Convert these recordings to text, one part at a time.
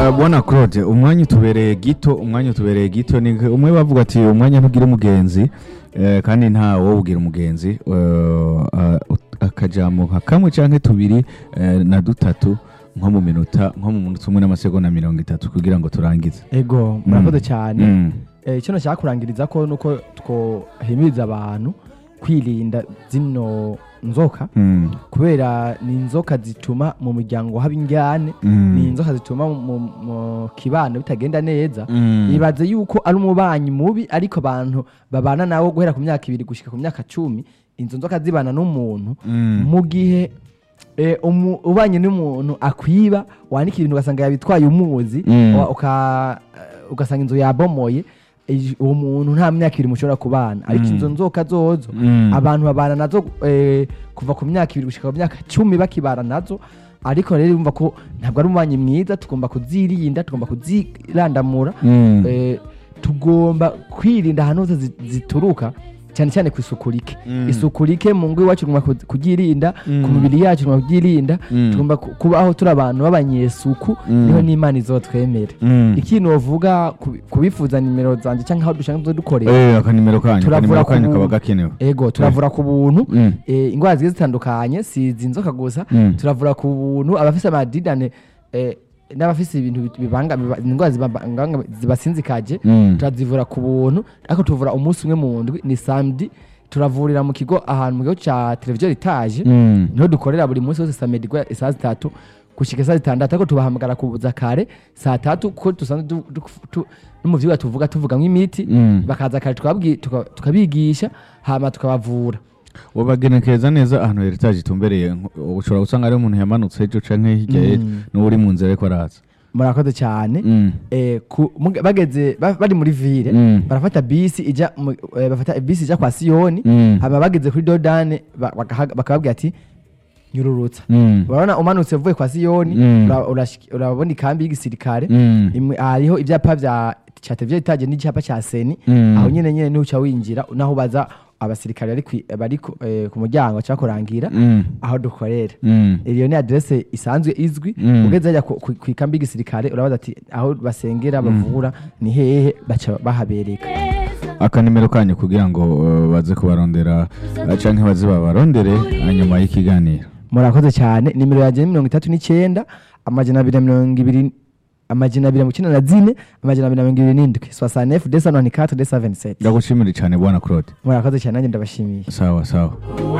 Eh, bwana claude umwanya utubereye gito umwanya utubereye gito ni umwe bavuga ati umwanya ntugira umugenzi eh, kandi nta wo ugira umugenzi eh, ah, ut- akajambo nka kamwe canke tubiri eh, na dutatu nko mu minota nko mu minota umwe n'amasegonda mirongo itatu kugira ngo turangize ego murakoze cyane Mm. Eh, icyo nashaka kurangiriza ko nuko twohimiriza abantu kwirinda zino nzoka Mm. kubera ni inzoka zituma mu muryango haba injyane Mm. ni inzoka zituma mu, mu kibano bitagenda neza Mm. ibaze yuko ari umubanyi mubi ariko abantu babana nawe guhera ku myaka ibiri gushika ku myaka cumi izo nzoka zibana n'umuntu Mm. mu gihe eh, umu- ubanye n'umuntu akwiba wandika ibintu ugasanga yabitwaye umuzi Mm. wa- uka- eh, ugasanga inzu yabomoye eh, uwo muntu nta myaka ibiri mushobora kubana ariko Mm. izo nzoka zozo Mm. abantu babana nazo eh, kuva ku myaka ibiri gushika ku myaka cumi bakibana nazo ariko rero urumva ko ntabwo ari umubanyi mwiza tugomba kuzirinda tugomba kuzirandamura Mm. eh, tugomba kwirinda ahantu hose zi- zituruka cyane cyane ku isuku rike Mm. isuku rike mu ngo iwacu tugomba ku- kuyirinda Mm. ku mibiri yacu tugomba kuyirinda Mm. tugomba ku- kubaho turi abantu b'abanyesuku Mm. niho n'imana izotwemera Mm. ikintu wovuga ku- kubifuza nimero zanjye cyangwa aho dusanzwe dukorera Eh, akanimero kanyu Turavura akanimero ku kanyu buntu. kaba gakenewe ego turavura ku buntu Mm. eh, indwara zigiye zitandukanye si izi nzoka gusa Mm. turavura ku buntu abafise amadidane eh, n'abafise ibintu bit- bibanga biba- indwara zibanga- zibasinzikaje Mm. turazivura ku buntu ariko tuvura umunsi umwe mu ndwi ni samedi turavurira mu kigo ahantu mu kigo cya televiziyo etaje Mm. niho dukorera buri munsi wose samedi guhera saa zitatu gushika saa zitandatu ariko tubahamagara kuza kare saa tatu kuko dusanzwe du- du- tu- no mu vyigwa tuvuga tuvuga nk'imiti Mm. bakaza kare tukababwi- tuka- tukabigisha hama tukabavura ubagenekereza neza ahantu heritaje itumbereye nko- ushobora gusanga ari umuntu yamanutse ejo canke hirya Mm. y'ejo n'uri mu nzira ariko araza murakoze cyane Mm. eh, ku- muga- bageze ba- bari muri ville Mm. barafata bisi ija mu- eh, bafata bisi ija kwa siyoni Mm. hama bageze kuri dodane ba- bakaha- bakababwira ati nyururutsa Mm. urabona umanutse uvuye kwa siyoni Mm. ura- urashik- urabona ikambi y'igisirikare Mm. imwe- hariho ibyapa bya cya televiziyo itaje n'icyapa cya seni Mm. aho nyine nyine niho uca winjira naho ubaza abasirikare bari kwi- bari ku eh, ku muryango cyangwa kurangira Mm. aho dukorera Mm. iyo ni adresse isanzwe izwi Mm. ugeze hajya ku- ku ku ikambi y'igisirikare urabaza ati aho basengera bavura ni hehe baca bahabereka akanimero kanyu kugira ngo uh, baze kubarondera uh, canke baze babarondere hanyuma y'ikiganiro murakoze cyane nimero yanjye ni mirongo itatu n'icyenda amajana abiri na mirongo ibiri amajana abiri na mirongo icyenda na zine amajana abiri na mirongo ibiri n'indwi soixante desa noni katre desa veniseti ndagushimire cane bwana claude murakoze cyane nanjye ndabashimiye sawa sawa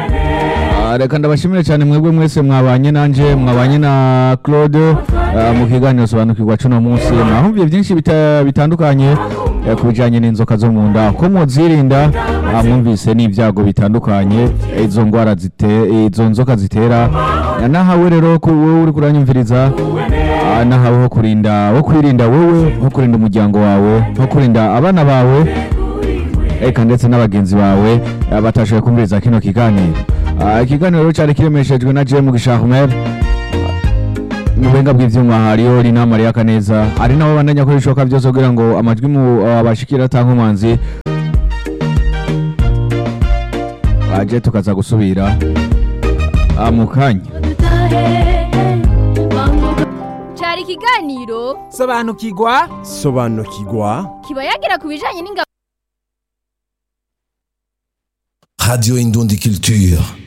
Ah, reka ndabashimire cyane mwebwe mwese mwabanye nanje mwabanye na claude ah, mu kiganiro sobanukirwa cuno munsi mwahumviye byinshi bita- bitandukanye eh, ku bijanye n'inzoka zo mu nda ko muzirinda ah, mwumvise n'ibyago bitandukanye eh, izo ngwara zite izo nzoka zitera Ah, nahawe rero ku wowe uri kuranyumviriza ah, nahawe ho kurinda wo kwirinda wowe ho kurinda umuryango wawe ho kurinda abana bawe eka ndetse n'abagenzi bawe eh, batashoboye kumviriza kino kiganiro Ah, ikiganiro rero cyari kiremeshejwe na Jem Gishahumer mu buhinga bw'ivyuma hariyo Rina Maria Kaneza ari nabo bandanya ko bishoboka byose kugira ngo amajwi mu abashikira atanga umwanzi aje tukaza gusubira ah, mu kanya cyari ikiganiro sobanukirwa sobanukirwa kiba yagira ku bijyanye n'ingabo radio indundi culture